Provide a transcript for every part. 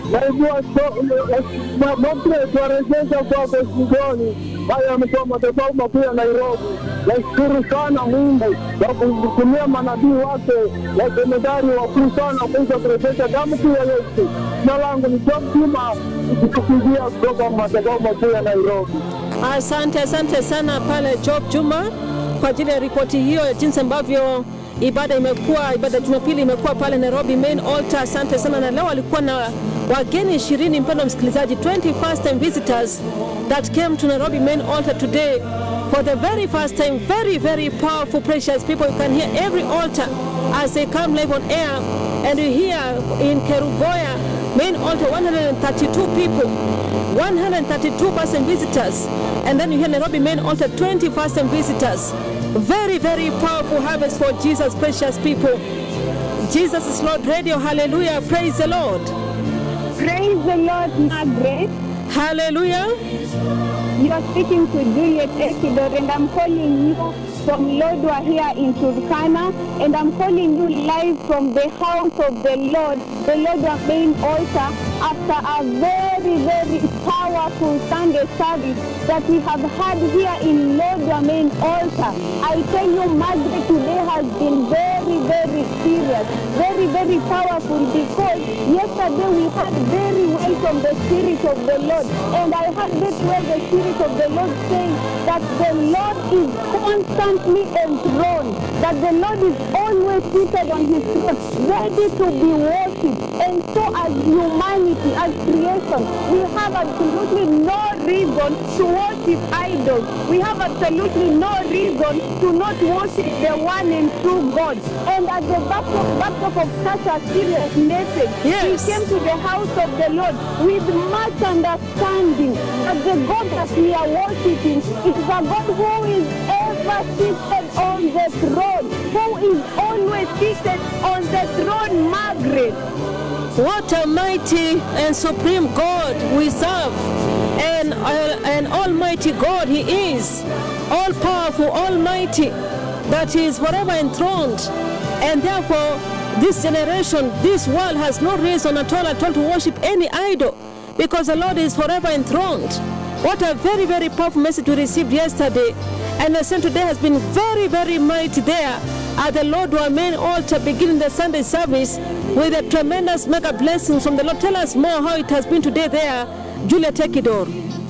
naibua Margaret warejesha kwako shingoni. Haya yamekuwa madhabahu makuu ya Nairobi. Nashukuru sana Mungu kwa kutumia manabii wake wasemedari wakuu sana kuweza kurejesha damu kuu ya Yesu. Jina langu ni Job Juma, nikikupigia kutoka madhabahu makuu ya Nairobi. Asante, asante sana pale Job Juma kwa ajili ya ripoti hiyo ya jinsi ambavyo ibada imekuwa, ibada ya Jumapili imekuwa pale Nairobi main altar. Asante sana, na leo alikuwa na wageni ishirini, mpendwa msikilizaji, 20 first time visitors that came to Nairobi main altar today for the very first time. Very, very powerful, precious people. You can hear every altar as they come live on air, and you hear in Kerugoya main altar 132 people 132 person visitors and then you hear Nairobi main altar 20 first time visitors very very powerful harvest for Jesus precious people Jesus is Lord radio hallelujah praise the Lord Praise the Lord, Margaret. hallelujah You are speaking to Juliet Ekidor, and I'm calling you from Lodwa here in Turkana, and I'm calling you live from the house of the Lord, the Lodwa main altar, after a very, very powerful Sunday service that we have had here in Lodwa main altar. I tell you, Margaret, today has been very, very serious, very, very powerful because yesterday we had very well from the Spirit of the Lord, and I had very well the Spirit of the Lord saying that the Lord is constantly enthroned, that the Lord is always seated on his throne, ready to be worshipped. And so as humanity, as creation, we have absolutely no reason to worship idols. We have absolutely no reason to not worship the one and true God. And at the backdrop, backdrop of such a serious message, Yes. we came to the house of the Lord with much understanding that the God that we are worshiping is a God who is ever seated on the throne, who is always seated on the throne, Margaret. What a mighty and supreme God we serve. And uh, an almighty God he is. All powerful, almighty, that he is forever enthroned. And therefore, this generation, this world has no reason at all at all to worship any idol because the Lord is forever enthroned. What a very, very powerful message we received yesterday. And the same today has been very, very mighty there at the Lord our main altar beginning the Sunday service with a tremendous mega blessings from the Lord. Tell us more how it has been today there, Julia Tekidor.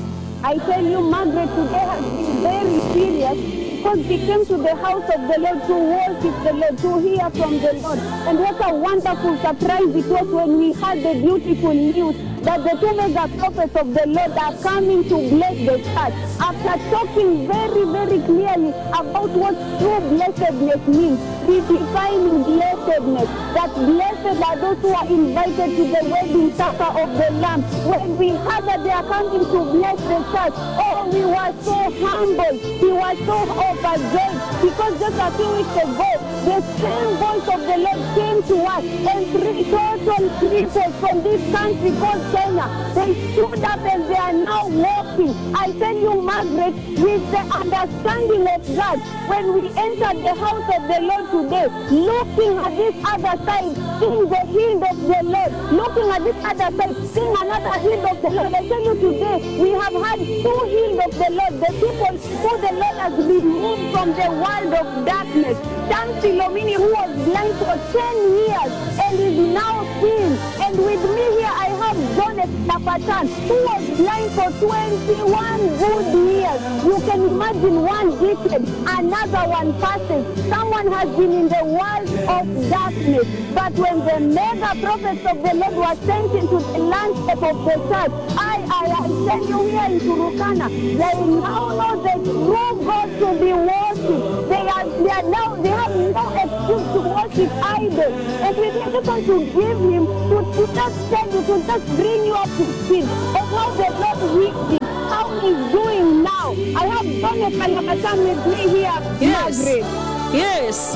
I tell you, Margaret, today has been very serious because we came to the house of the Lord to worship the Lord, to hear from the Lord. And what a wonderful surprise it was when we had the beautiful news that the two mega prophets of the Lord are coming to bless the church. After talking very, very clearly about what true blessedness means, redefining blessedness, that blessed are those who are invited to the wedding supper of the Lamb. When we heard that they are coming to bless the church, oh, we were so humbled. We were so overjoyed because just a few weeks ago, the same voice of the Lord came to us and three total people from this country called Kenya, they stood up and they are now walking. I tell you, Margaret, with the understanding of God, when we entered the house of the Lord today, looking at this other side, seeing the hill of the Lord, looking at this other side, seeing another hill of the Lord. I tell you today, we have had two hills of the Lord, the people who the Lord has removed from the world of darkness. Dan Philomini, who was blind for 10 years and is now seeing. And with me here, I have Jonet Napatan, who was blind for 21 good years. You can imagine one decade, another one passes. Someone has been in the world of darkness. But when the mega prophets of the Lord were sent into the landscape of the church, I, I, I tell you here in Turukana, they now know the true God to be worshipped. They are, they are now, they have no excuse to worship idols. And we just want to give him, to, to just tell you, to just bring you up to speed of how the Lord will how he's doing now. I have Sonia Kalabatan with me here, Yes. Margaret. Yes.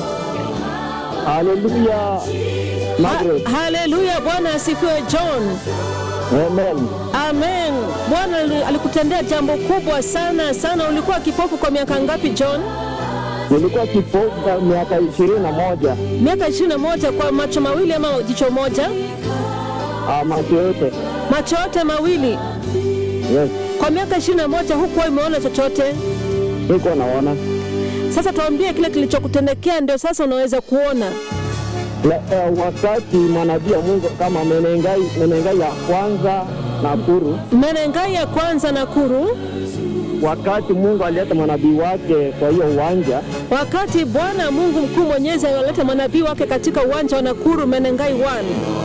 Haleluya, Margaret. Ha- haleluya, Bwana asifiwe John. Amen. Amen. Bwana ali- alikutendea jambo kubwa sana sana. Ulikuwa kipofu kwa miaka ngapi John? Nilikuwa kipofu kwa miaka ishirini na moja Miaka ishirini na moja kwa macho mawili ama jicho moja? ah, macho yote macho yote mawili Yes, kwa miaka ishirini na moja hukuwa imeona chochote. niko naona Sasa tuambie kile kilichokutendekea, ndio sasa unaweza kuona. La- eh, wakati manabii ya Mungu kama Menengai, Menengai ya kwanza Nakuru, Menengai ya kwanza Nakuru, wakati Mungu alileta manabii wake kwa hiyo uwanja wakati Bwana Mungu mkuu mwenyezi aliwaleta manabii wake katika uwanja wa Nakuru Menengai 1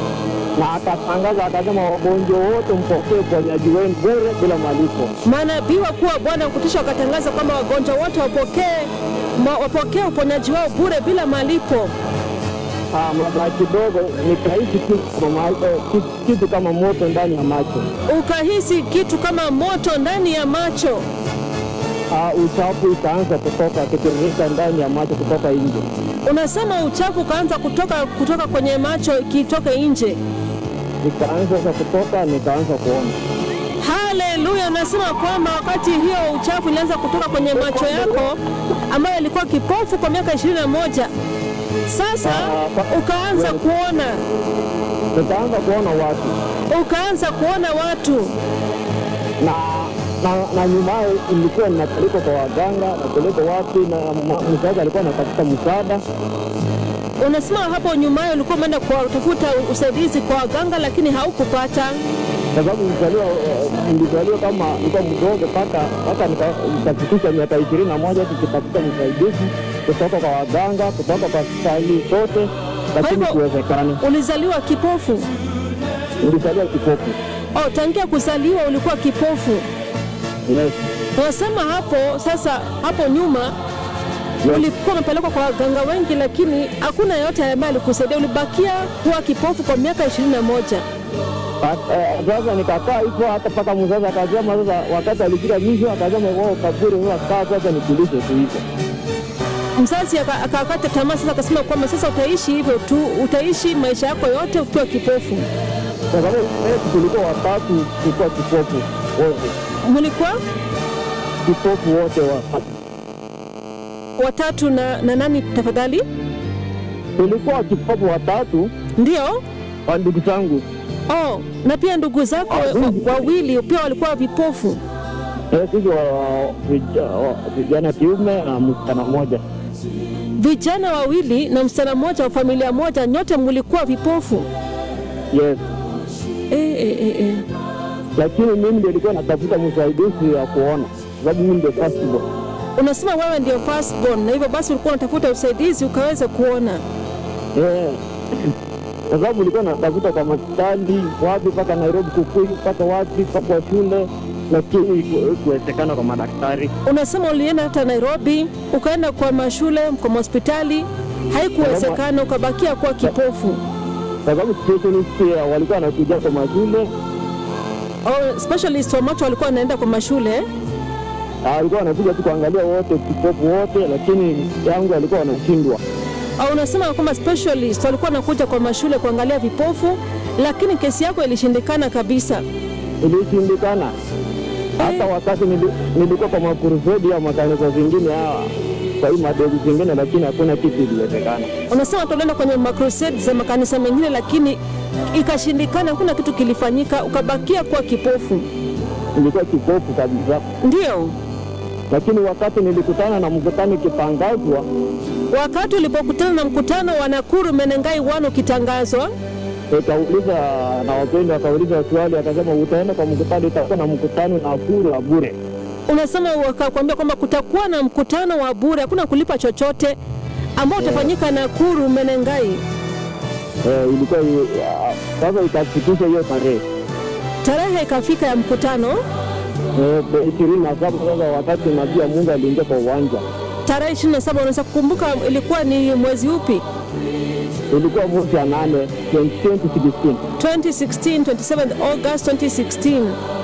na akatangaza akasema, wagonjwa wote mpokee uponyaji wenu bure bila malipo. manabii wakuu wa Bwana kutisha wakatangaza kwamba wagonjwa wote wapokee ma- wapokee uponyaji wao bure bila malipo. Ah, mara kidogo nikahisi kitu kama ma- eh, kitu- kitu kama moto ndani ya macho. Ukahisi kitu kama moto ndani ya macho, Ah, uchafu ikaanza kutoka kitiririka ndani ya macho kutoka nje. unasema uchafu ukaanza kutoka kutoka kwenye macho ikitoka nje. Nikaanza sasa kutoka, nikaanza kuona. Haleluya! Unasema kwamba wakati hiyo uchafu ilianza kutoka kwenye macho yako ambayo yalikuwa kipofu kwa miaka ishirini na moja sasa ukaanza kuona, Nikaanza kuona watu ukaanza kuona watu na na, na nyumaye ilikuwa ninapelekwa kwa waganga, napelekwa wapi, na ma- mzazi alikuwa anatafuta msaada. Unasema hapo nyumaye ulikuwa umeenda kutafuta usaidizi kwa waganga, lakini haukupata. kwa sababu nilizaliwa eh, nilizaliwa kama nilikuwa mdogo mpaka mpaka nika- nikafikisha miaka ishirini na moja tukitafuta msaidizi kutoka kwa waganga, kutoka kwa hospitali zote, lakini hivyo- kuwezekani. Ulizaliwa kipofu? Nilizaliwa kipofu. Oh, tangia kuzaliwa ulikuwa kipofu. Yes. Unasema hapo sasa, hapo nyuma Yes. ulikuwa umepelekwa kwa waganga wengi, lakini hakuna yeyote ambaye alikusaidia. Ulibakia kuwa kipofu kwa miaka ishirini na moja. But, eh, Sasa nikakaa hivyo hata mpaka mzazi akasema, sasa wakati alifika mwisho akasema, wao kaburi sasa, kaa sasa nikulishe tu hivyo. Mzazi aka- akakata tamaa sasa, akasema kwamba sasa utaishi hivyo tu, utaishi maisha yako yote ukiwa kipofu. Kwa sababu eh, tulikuwa watatu, tulikuwa kipofu wote, Mlikuwa kipofu wote wa watatu na, na nani tafadhali? tulikuwa kipofu watatu Ndio. wa ndugu zangu Oh, na pia ndugu zako wa- wawili pia walikuwa vipofu. Eh, sisi wa- vija- wa- vijana kiume na msichana mmoja. Vijana wawili na msichana mmoja wa familia moja, nyote mlikuwa vipofu. Yes, E, e, e, e. lakini mimi ndio nilikuwa natafuta msaidizi ya kuona, sababu mimi ndio first born. Unasema wewe ndio firstborn na hivyo basi ulikuwa unatafuta usaidizi ukaweze kuona. Eh, kwa sababu nilikuwa natafuta kwa hospitali wapi, mpaka Nairobi Kukui, mpaka wapi, mpaka kwa shule, lakini iku- ikuwezekana kwa madaktari. Unasema ulienda hata Nairobi, ukaenda kwa mashule, kwa hospitali, haikuwezekana, ukabakia kuwa kipofu. kwa sababu specialist pia walikuwa wanakuja kwa mashule, Oh, specialist wa macho walikuwa wanaenda kwa mashule. ah, walikuwa wanakuja tu kuangalia wote kipofu wote, lakini yangu walikuwa wanashindwa. Au unasema kwamba specialist walikuwa wanakuja kwa mashule kuangalia vipofu, lakini kesi yako ilishindikana kabisa. ilishindikana. Hata wakati nili- nilikuwa kwa makurusedi ya makanisa zingine hawa kwa hii madegu zingine, lakini hakuna kitu iliwezekana. Unasema tulienda kwenye makrusade za makanisa mengine, lakini ikashindikana, hakuna kitu kilifanyika, ukabakia kuwa kipofu. Nilikuwa kipofu kabisa, Ndio lakini wakati nilikutana na mkutano ikitangazwa, wakati ulipokutana na mkutano wa Nakuru Menengai One ukitangazwa, nikauliza na wapendwa, wakauliza swali, akasema utaenda kwa mkutano, itakuwa na mkutano na bure wa bure. unasema wakakwambia kwamba kutakuwa na mkutano wa bure, hakuna kulipa chochote, ambao utafanyika Nakuru Menengai. Eh, ilikuwa i- ah, sasa ikafikisha hiyo tarehe Tarehe ikafika ya mkutano, Eh, ishirini na saba sasa, wakati nabii wa Mungu aliingia kwa uwanja, tarehe 27. Unaweza kukumbuka ilikuwa ni mwezi upi? ilikuwa mwezi wa nane 2016 2016, 27 August 2016.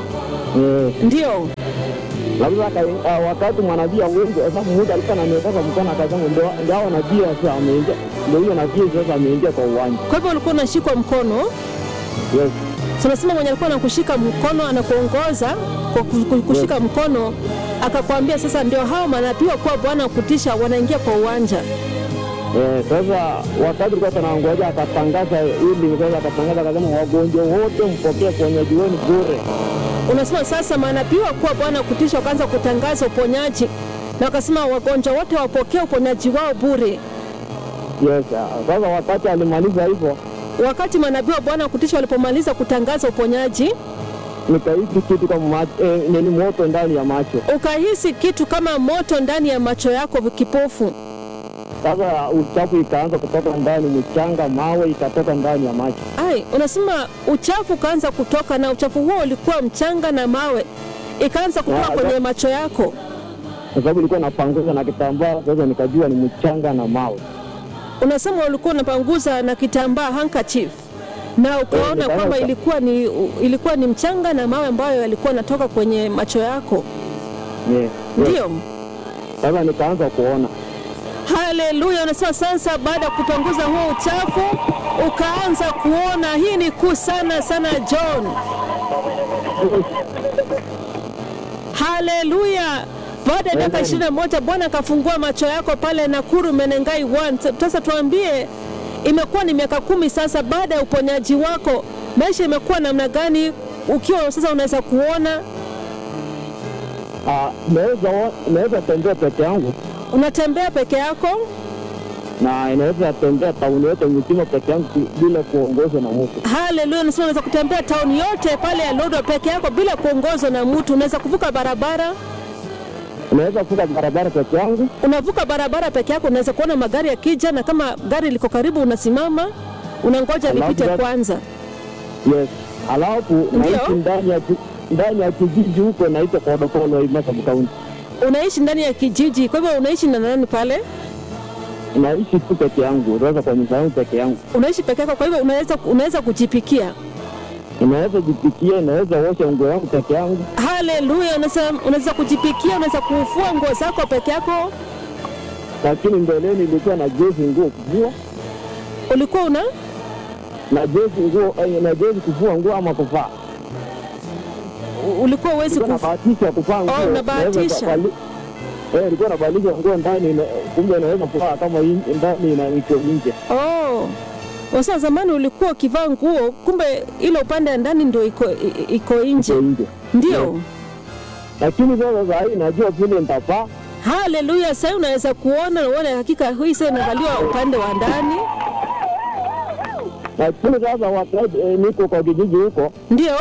Eh, Ndio Lakini aka- ah, wakati mwanabii wengi sababu mmoja alikuwa ananiokoka mkono akasema ndio ndio hao nabii sasa ameingia ndio huyo nabii sasa ameingia kwa uwanja. kwa hivyo ulikuwa unashikwa mkono Yes. tunasema mwenye alikuwa anakushika mkono anakuongoza kwa ku- ku- kushika mkono akakwambia sasa ndio hao manabii wa kuwa Bwana wa kutisha wanaingia kwa uwanja Eh, sasa wakati tulikuwa tunangoja akatangaza ili sasa akatangaza akasema wagonjwa wote mpokee uponyaji wenu bure. Unasema sasa manabii wakuu wa Bwana kutisha wakaanza kutangaza uponyaji na wakasema wagonjwa wote wapokee uponyaji wao bure. Yes, ah, sasa wakati alimaliza hivyo Wakati manabii wa Bwana kutisha walipomaliza kutangaza uponyaji, nikahisi kitu kama macho, eh, nini moto ndani ya macho. ukahisi kitu kama moto ndani ya macho yako kipofu. Sasa uchafu ikaanza kutoka ndani, mchanga, mawe ikatoka ndani ya macho. Ai, unasema uchafu ukaanza kutoka, na uchafu huo ulikuwa mchanga na mawe, ikaanza kutoka Ya, kwenye ya. macho yako. kwa sababu ilikuwa napanguza na kitambaa. Sasa nikajua ni mchanga na mawe. Unasema ulikuwa unapanguza na kitambaa handkerchief, na ukaona nikaona kwamba uka- ilikuwa ni ilikuwa ni mchanga na mawe ambayo yalikuwa yanatoka kwenye macho yako. Yeah, yeah. Ndio, Sasa nikaanza kuona haleluya. Unasema sasa, baada ya kupanguza huo uchafu ukaanza kuona. Hii ni kuu sana sana, John. Haleluya! Baada ya miaka Amen. ishirini na moja Bwana akafungua macho yako pale Nakuru Menengai 1. Sasa tuambie, imekuwa ni miaka kumi sasa baada ya uponyaji wako, maisha imekuwa namna gani ukiwa sasa unaweza kuona, Ah, naweza o- naweza tembea peke yangu unatembea peke yako? na inaweza tembea tauni yote mzima peke yangu ki- bila kuongozwa na mtu. Haleluya! Nasema unaweza kutembea tauni yote pale ya Lodwar peke yako bila kuongozwa na mtu. Unaweza kuvuka barabara, Unaweza kuvuka barabara peke yangu, unavuka barabara peke yako, unaweza kuona magari yakija, na kama gari liko karibu, unasimama unangoja Alafu lipite that- kwanza. yes. Alafu naishi ndani ya ki- ndani ya kijiji huko naitwa Kodokolo Imasabu Kaunti. Unaishi ndani ya kijiji, kwa hivyo unaishi na nani pale? Naishi tu peke yangu, unaweza kwa nyumba yangu peke yangu. Unaishi peke yako, kwa hivyo unaweza unaweza kujipikia. Inaweza jipikia, inaweza osha nguo yangu peke yangu. Haleluya! Unaweza unaweza kujipikia, unaweza kufua nguo zako peke yako. Lakini mbeleni ilikuwa na jezi nguo kuvua Ulikuwa una na jezi nguo eh, na jezi kuvua nguo ama kuvaa. ulikuwa uwezi Nilikuwa kuf... nabahatisha kuvaa nguo. Oh, unabahatisha. naweza bali- Eh, nilikuwa nabadilisha nguo ndani, ina- kumbe inaweza kuvaa kama in- ndani ina iko nje. Oh. Wasa zamani ulikuwa ukivaa nguo, kumbe ile upande ya ndani ndio iko i- iko nje. Iko nje. Ndio. Lakini sasa saa hii najua vile nitavaa Haleluya! Sasa unaweza kuona na uone hakika hii sasa inavaliwa upande wa ndani. lakini sasa wakati eh, niko kwa kijiji huko Ndio.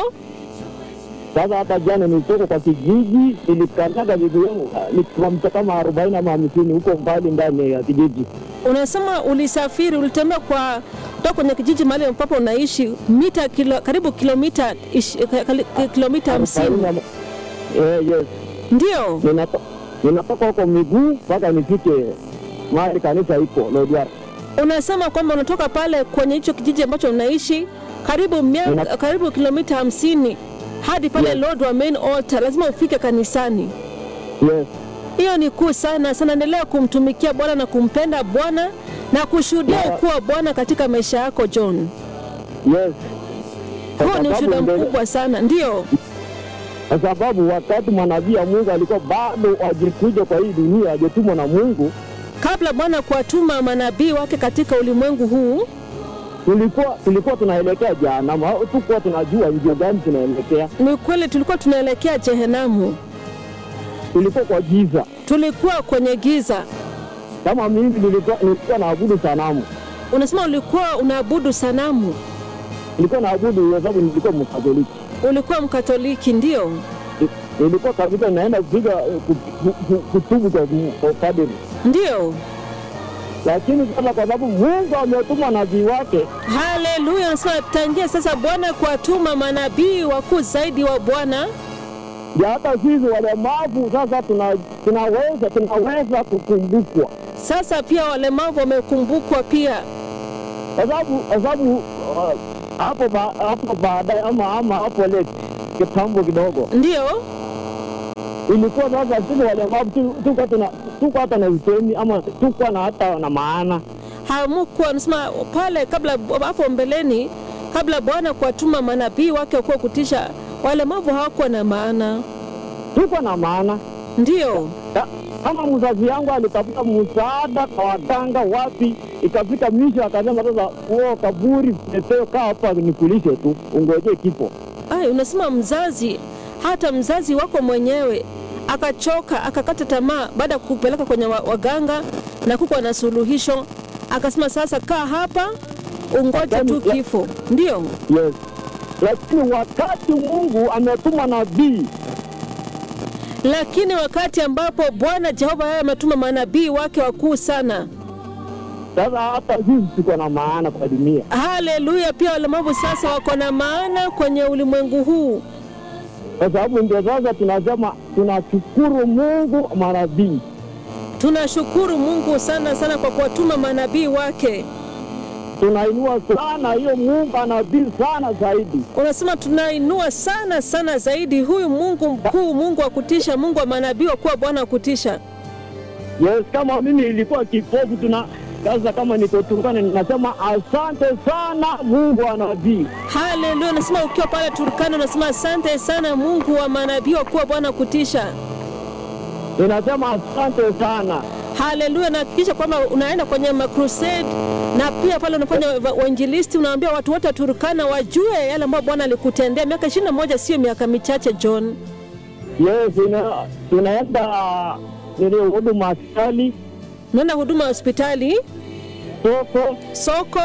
sasa, hata jana nilitoka kwa kijiji, nilikanyaga miguu yangu ah, ni kilomita kama arobaini ama hamsini huko mbali ndani ya kijiji. Unasema ulisafiri, ulitembea kwa kutoka kwenye kijiji mahali ambapo unaishi mita kilo, karibu kilomita ish- ka- ka- kilomita hamsini. Arobaini ama- Eh, yes. Ndio. Ninato- ninatoka huko miguu mpaka nifike mahali kanisa iko Lodwar. Unasema kwamba unatoka pale kwenye hicho kijiji ambacho unaishi karibu mia, Nina- karibu kilomita hamsini hadi pale Yes. Lodwar main altar, lazima ufike kanisani. Yes. Hiyo ni kuu sana sana. Endelea kumtumikia Bwana na kumpenda Bwana na kushuhudia Na- ukuu wa Bwana katika maisha yako John. Yes. Kwa Huo ni sababu ushuhuda mbele- mkubwa sana, ndio. Kwa sababu wakati mwanabii wa Mungu alikuwa bado hajikuja kwa hii dunia, hajatumwa na Mungu, Kabla Bwana kuwatuma manabii wake katika ulimwengu huu, tulikuwa tulikuwa tunaelekea jehanamu, au tukuwa tunajua njia gani tunaelekea. ni kweli tulikuwa tunaelekea Jehenamu, Tulikuwa kwa giza. tulikuwa kwenye giza. Kama mimi nilikuwa nilikuwa naabudu sanamu, Unasema ulikuwa unaabudu sanamu, nilikuwa naabudu kwa sababu nilikuwa Mkatoliki. ulikuwa Mkatoliki, ndio. Nilikuwa kabisa naenda kupiga eh, ku- ku- ku- kutubu kwa kwa padri, Ndio, lakini sasa kwa sababu Mungu ametuma nabii wake haleluya. Nasema tangia sasa Bwana kuwatuma manabii wakuu zaidi wa Bwana, ya hata sisi walemavu sasa tuna, tunaweza tunaweza kukumbukwa sasa pia walemavu wamekumbukwa pia. kwa sababu kwa sababu uh, hapo ba, hapo baadaye ama ama hapo late kitambo kidogo Ndio, ilikuwa sasa sisi walemavu tu- tuko tuna tuko hata na usemi ama tuko na hata na maana hamukuwa nasema pale kabla hapo mbeleni, kabla Bwana kuwatuma manabii wake wakuwa kutisha, walemavu hawakuwa na maana. tuko na maana Ndio, Ta- kama mzazi yangu alitafuta msaada kwa waganga wapi, ikafika mwisho akasema sasa, huo kaburi Peteo, kaa hapa nikulishe tu, ungoje kifo. Ai, unasema mzazi, hata mzazi wako mwenyewe akachoka akakata tamaa baada ya kupeleka kwenye wa- waganga na kuko na suluhisho, akasema sasa kaa hapa ungoje tu Ya- kifo. Ndio Yes, lakini wakati Mungu ametuma nabii lakini wakati ambapo Bwana Jehova yeye ametuma manabii wake wakuu sana, sasa, hata sisi tuko na maana kwa dunia. haleluya, pia walemavu sasa wako na maana kwenye ulimwengu huu. kwa sababu ndio sasa tunasema tunashukuru Mungu manabii. Tunashukuru Mungu sana sana kwa kuwatuma manabii wake. Tunainua sana hiyo Mungu anabii sana zaidi. Unasema tunainua sana sana zaidi huyu Mungu mkuu, Mungu wa kutisha, Mungu wa manabii wa kuwa Bwana wa kutisha. Yes, kama mimi nilikuwa kipofu tuna sasa, kama niko Turkana ninasema asante sana Mungu wa nabii. Haleluya! Unasema ukiwa pale Turkana, unasema asante sana Mungu wa manabii wa kuwa Bwana wa kutisha. Ninasema asante sana. Haleluya! Na hakikisha kwamba unaenda kwenye makrusade na pia pale unafanya wa- uinjilisti, unaambia watu wote wa Turkana wajue yale ambayo Bwana alikutendea. Miaka ishirini na moja sio miaka michache, John. Yes, ina, tunaenda nili huduma hospitali, Unaenda huduma ya hospitali, soko soko.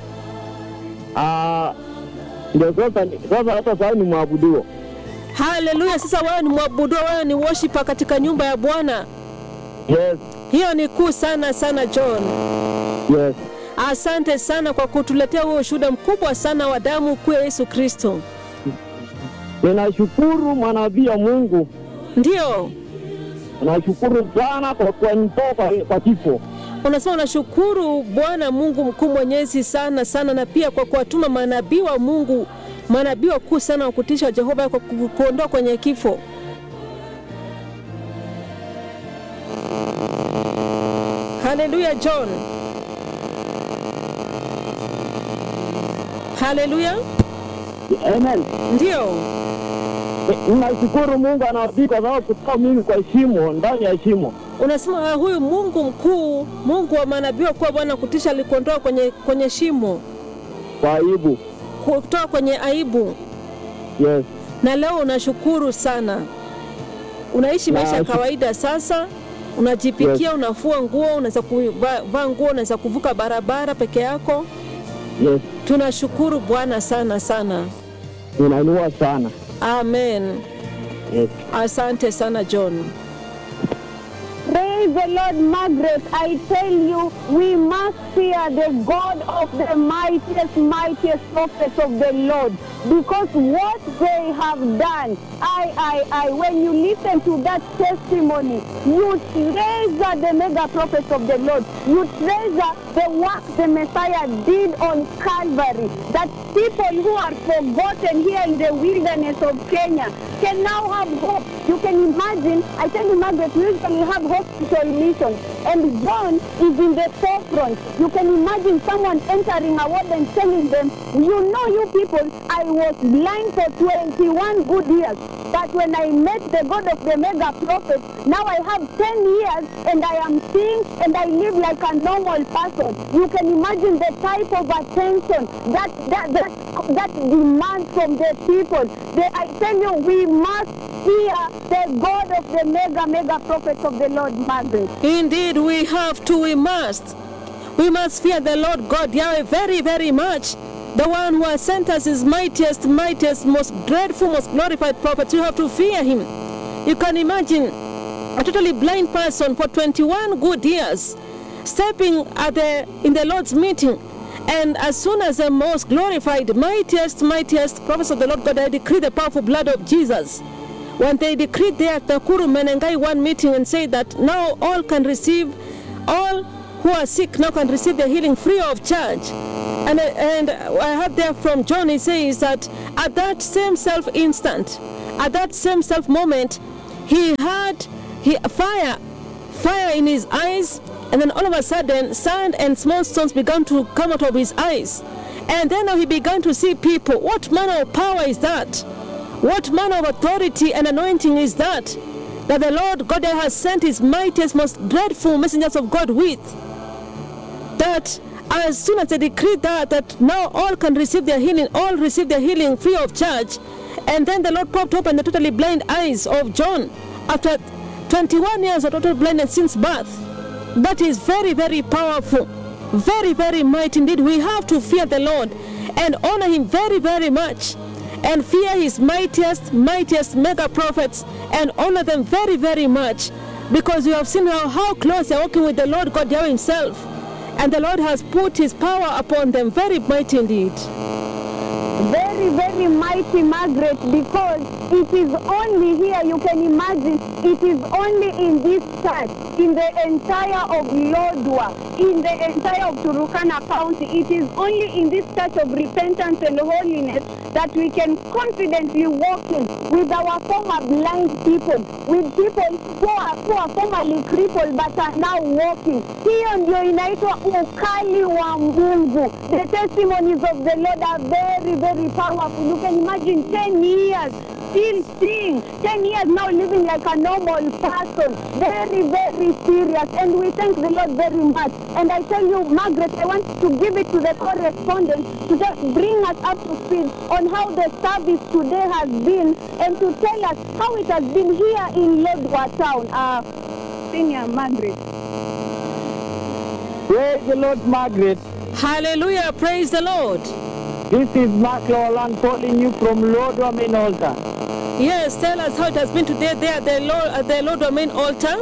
ah, ndio sasa sasa, hata sasa ni mwabuduo. Haleluya! Sasa wewe ni mwabudu, wewe ni worshiper katika nyumba ya Bwana. Yes, Hiyo ni kuu sana sana, John. yes. Asante sana kwa kutuletea huo ushuhuda mkubwa sana wa damu kuu ya Yesu Kristo. Ninashukuru manabii ya Mungu, Ndio nashukuru sana kwa kuanitoa kwa, kwa kifo. unasema unashukuru Bwana Mungu mkuu mwenyezi sana sana, na pia kwa kuwatuma manabii wa Mungu, manabii wakuu sana wa kutisha Jehova, kwa ku- kuondoa kwenye kifo. Haleluya, John. Haleluya, Amen. ndio Ninashukuru Mungu anabii kwa sababu kutoa mimi kwa shimo, ndani ya shimo. unasema ah, huyu Mungu mkuu, Mungu wa manabii wakuwa Bwana kutisha, alikuondoa kwenye, kwenye shimo, kwa aibu. kutoa kwenye aibu, Yes. na leo unashukuru sana. Unaishi Na maisha ya shu- kawaida sasa, unajipikia, Yes. unafua nguo, unaweza kuvaa nguo, unaweza kuvuka barabara peke yako. Yes. Tunashukuru Bwana sana sana, Ninainua sana. amen. Yes. Asante sana John. Praise the Lord, Margaret. I tell you, we must fear the God of the mightiest, mightiest prophets of the Lord. Because what they have done, I, I, I, when you listen to that testimony, you treasure the mega prophets of the Lord. You treasure the work the Messiah did on Calvary. That people who are forgotten here in the wilderness of Kenya can now have hope. You can imagine, I tell you, Margaret, we usually have hospital missions, and John is in the forefront. You can imagine someone entering a ward and telling them, You know, you people, I was blind for 21 good years, but when I met the God of the mega prophet, now I have 10 years and I am seeing and I live like a normal person. You can imagine the type of attention that that that, that demands from the people. They, I tell you, we must fear the God of the mega mega prophets of the Lord, Margaret. Indeed, we have to, we must. We must fear the Lord God Yahweh very, very much. The one who has sent us his mightiest, mightiest, most dreadful, most glorified prophet. You have to fear him. You can imagine a totally blind person for 21 good years stepping at the in the Lord's meeting. And as soon as the most glorified, mightiest, mightiest prophets of the Lord God, I decree the powerful blood of Jesus when they decreed there at Nakuru Menengai one meeting and said that now all can receive, all who are sick now can receive their healing free of charge. And, and I heard there from John, he says that at that same self instant, at that same self moment, he had he, fire, fire in his eyes, and then all of a sudden, sand and small stones began to come out of his eyes. And then now he began to see people. What manner of power is that? What manner of authority and anointing is that? that the Lord God has sent his mightiest, most dreadful messengers of God with. That as soon as they decreed that, that now all can receive their healing, all receive their healing free of charge. And then the Lord popped open the totally blind eyes of John after 21 years of total blindness since birth. That is very, very powerful. Very, very mighty indeed. We have to fear the Lord and honor him very, very much. And fear his mightiest, mightiest mega prophets and honor them very, very much. Because we have seen how, how close they are working with the Lord God Yahweh himself. And the Lord has put his power upon them. Very mighty indeed. very, very mighty, Margaret, because it is only here, you can imagine, it is only in this church, in the entire of Lodwa, in the entire of Turukana County, it is only in this church of repentance and holiness that we can confidently walk in with our former blind people, with people who are, who are formerly crippled but are now walking. Hiyo ndio inaitwa ukali wa Mungu. The testimonies of the Lord are very, very powerful. You can imagine 10 years still seeing, 10 years now living like a normal person. Very, very serious. And we thank the Lord very much. And I tell you, Margaret, I want to give it to the correspondent to just bring us up to speed on how the service today has been and to tell us how it has been here in Lodwa town. Uh, Senior Margaret. Praise the Lord, Margaret. Hallelujah. Praise the Lord. This is Mark Lolan calling you from Lodwa Main Altar. Yes, tell us how it has been today there at the Lord, at the Lord Domain altar.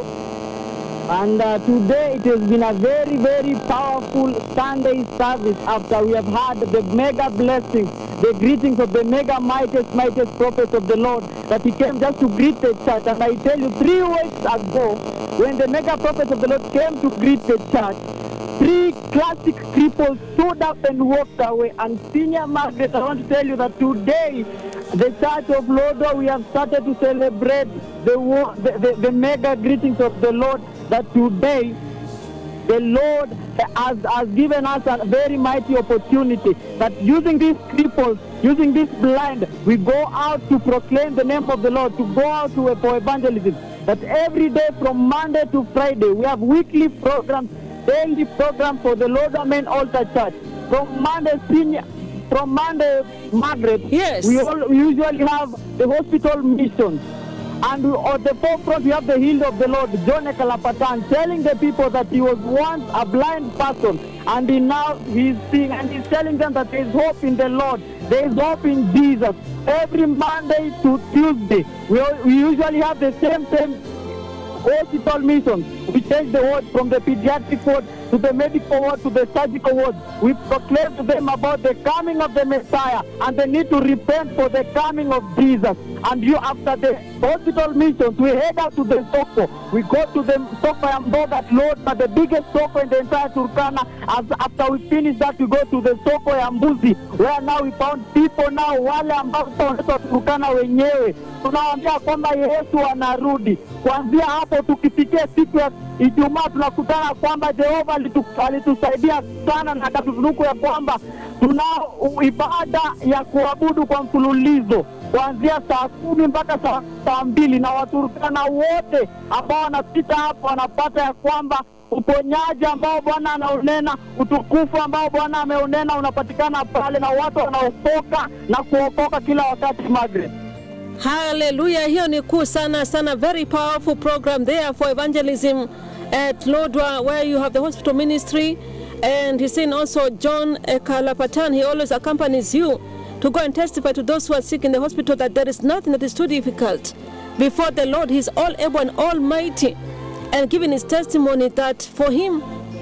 And uh, today it has been a very, very powerful Sunday service after we have had the mega blessings, the greetings of the mega mightiest, mightiest prophets of the Lord that he came just to greet the church. And I tell you, three weeks ago, when the mega prophets of the Lord came to greet the church, three classic cripples stood up and walked away. And Senior Margaret, I want to tell you that today, the Church of Lodo, we have started to celebrate the, wo- the, the, the mega greetings of the Lord that today the Lord has, has given us a very mighty opportunity that using these cripples, using this blind, we go out to proclaim the name of the Lord, to go out to for evangelism. That every day from Monday to Friday, we have weekly programs, daily programs for the Lord Amen Altar Church. From Monday, senior, from Monday, Margaret, Yes. we, all, we usually have the hospital missions. And we- at the forefront, we have the healed of the Lord, John Ekalapatan, telling the people that he was once a blind person, and he now he's seeing, and he's telling them that there is hope in the Lord, there is hope in Jesus. Every Monday to Tuesday, we, al- we usually have the same same hospital missions. We change the word from the pediatric ward to the medical ward to the surgical ward. We proclaim to them about the coming of the Messiah and the need to repent for the coming of Jesus. And you, after the hospital missions, we head out to the Soko. We go to the Soko and Bogat Lord, but the biggest Soko in the entire Turkana. As after we finish that, we go to the Soko ya Mbuzi, where now we found people now, wale ambao wanaitwa Turkana wenyewe, tunawaambia kwamba Yesu anarudi. Kuanzia hapo tukifikia siku ya Ijumaa tunakutana kwamba Jehova alitu- alitusaidia sana na akatutunuku ya kwamba tunao u- ibada ya kuabudu kwa mfululizo kuanzia saa kumi mpaka saa, saa mbili na Waturkana wote ambao wanapita hapo wanapata ya kwamba uponyaji ambao Bwana anaunena, utukufu ambao Bwana ameunena unapatikana pale, na watu wanaokoka na kuokoka kila wakati. Margaret. Hallelujah. Hiyo ni kuu sana sana. Very powerful program there for evangelism at Lodwa where you have the hospital ministry. And he's saying also John Kalapatan, he always accompanies you to go and testify to those who are sick in the hospital that there is nothing that is too difficult before the Lord. He's all able and almighty. And giving his testimony that for him,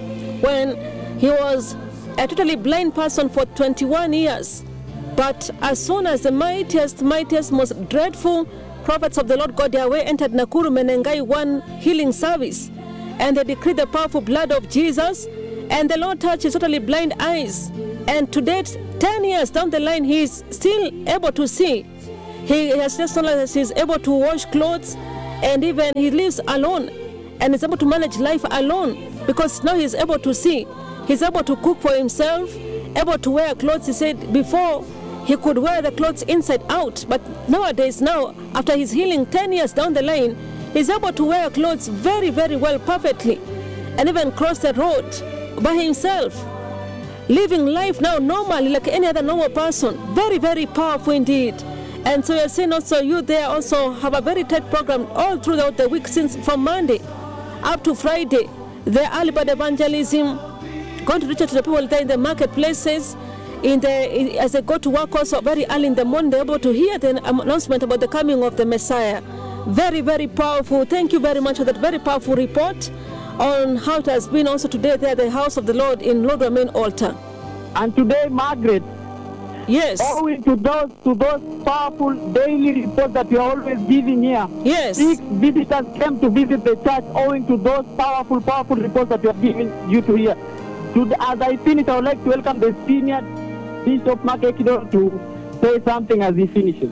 when he was a totally blind person for 21 years. But as soon as the mightiest, mightiest, most dreadful prophets of the Lord God Yahweh entered Nakuru Menengai one healing service, and they decreed the powerful blood of Jesus, and the Lord touched his totally blind eyes. And to date, 10 years down the line, he is still able to see. He has just told us he's able to wash clothes, and even he lives alone and is able to manage life alone because now he's able to see. He's able to cook for himself, able to wear clothes. He said before he could wear the clothes inside out, but nowadays, now after his healing 10 years down the line, He's able to wear clothes very, very well, perfectly, and even cross the road by himself, living life now normally like any other normal person. Very, very powerful indeed. And so you're saying also you there also have a very tight program all throughout the week since from Monday up to Friday. The early bird evangelism, going to reach out to the people there in the marketplaces, in the in- as they go to work also very early in the morning, they're able to hear the announcement about the coming of the Messiah. Very, very powerful. Thank you very much for that very powerful report on how it has been also today there at the house of the Lord in Lord Main Altar. And today, Margaret, Yes. owing to those to those powerful daily reports that you are always giving here, Yes. six visitors came to visit the church owing to those powerful, powerful reports that you are giving you to hear. To the, as I finish, I would like to welcome the senior Bishop Mark Ekido to say something as he finishes.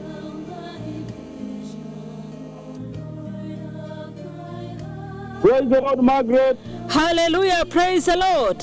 Praise the Lord, Margaret. Hallelujah. Praise the Lord.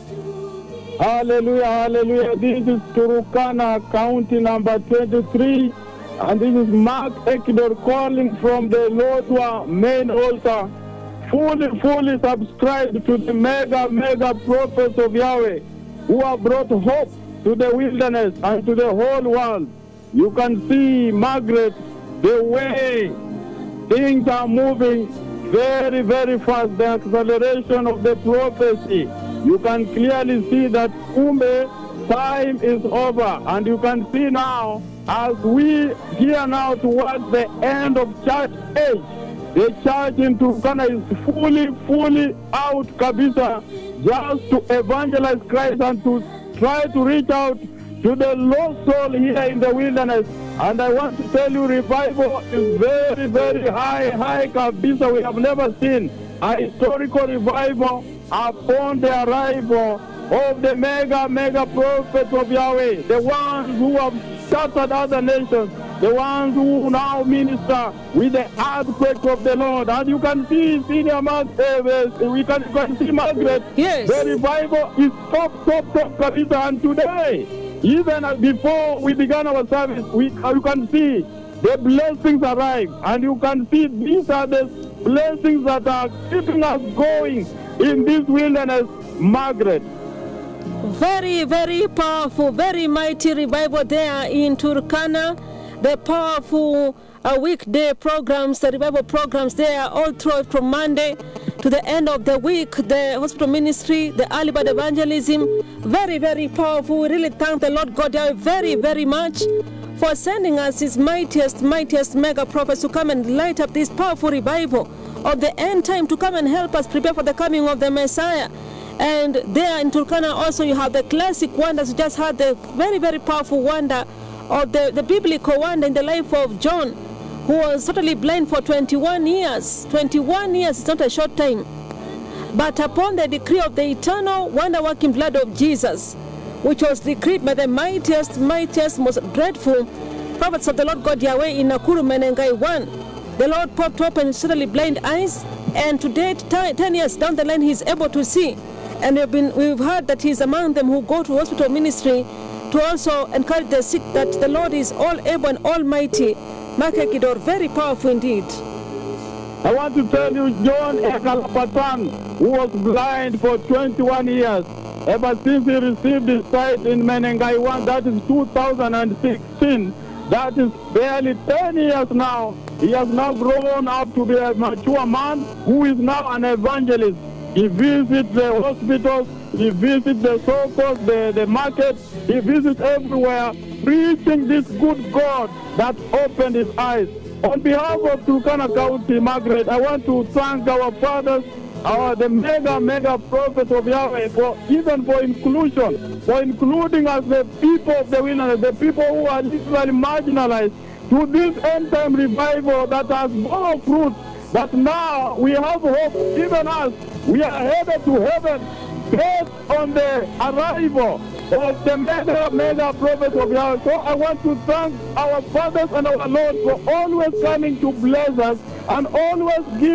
Hallelujah, hallelujah. This is Turukana County number 23. And this is Mark Ekidor calling from the Lodwa main altar. Fully, fully subscribed to the mega, mega prophets of Yahweh who have brought hope to the wilderness and to the whole world. You can see, Margaret, the way things are moving very, very fast. The acceleration of the prophecy. You can clearly see that Kumbe time is over. And you can see now, as we here now towards the end of church age, the church in Turkana is fully, fully out, Kabisa, just to evangelize Christ and to try to reach out to the lost soul here in the wilderness. And I want to tell you, revival is very, very high, high Kabisa. We have never seen a historical revival upon the arrival of the mega, mega prophets of Yahweh, the ones who have shattered other nations, the ones who now minister with the earthquake of the Lord. And you can see senior Mark, uh, we can, you can see Margaret. Yes. The revival is top, top, top, Kabisa. And today, even as before we began our service, we, uh, you can see the blessings arrive. And you can see these are the blessings that are keeping us going in this wilderness, Margaret. Very, very powerful, very mighty revival there in Turkana. The powerful uh, weekday programs, the revival programs there all throughout from Monday to the end of the week. The hospital ministry, the early bird evangelism, very, very powerful. We really thank the Lord God Yahweh very, very much for sending us His mightiest, mightiest mega prophets to come and light up this powerful revival of the end time to come and help us prepare for the coming of the Messiah. And there in Turkana also you have the classic wonders. You just had the very, very powerful wonder of the, the biblical wonder in the life of John, who was totally blind for 21 years. 21 years is not a short time. But upon the decree of the eternal wonder working blood of Jesus, which was decreed by the mightiest, mightiest, most dreadful prophets of the Lord God Yahweh in Nakuru Menengai 1, the Lord popped open suddenly blind eyes, and to date, ti- 10 years down the line, he's able to see. And we've, been, we've heard that he's among them who go to hospital ministry to also encourage the sick that the Lord is all able and almighty. Makekidor, very powerful indeed. I want to tell you, John Ekalapatan, who was blind for 21 years, ever since he received his sight in Menengai 1, that is 2016, that is barely 10 years now. He has now grown up to be a mature man who is now an evangelist. He visits the hospitals, he visits the circles, the, the market, he visits everywhere, preaching this good God that opened his eyes. On behalf of Turkana County, Margaret, I want to thank our fathers, our the mega, mega prophets of Yahweh, for even for inclusion, for including us, the people of the wilderness, the people who are literally marginalized, to this end time revival that has borne fruit. That now we have hope, even us, we are headed to heaven based on the arrival of the mega, mega prophets of Yahweh. So I want to thank our fathers and our Lord for always coming to bless us and always giving.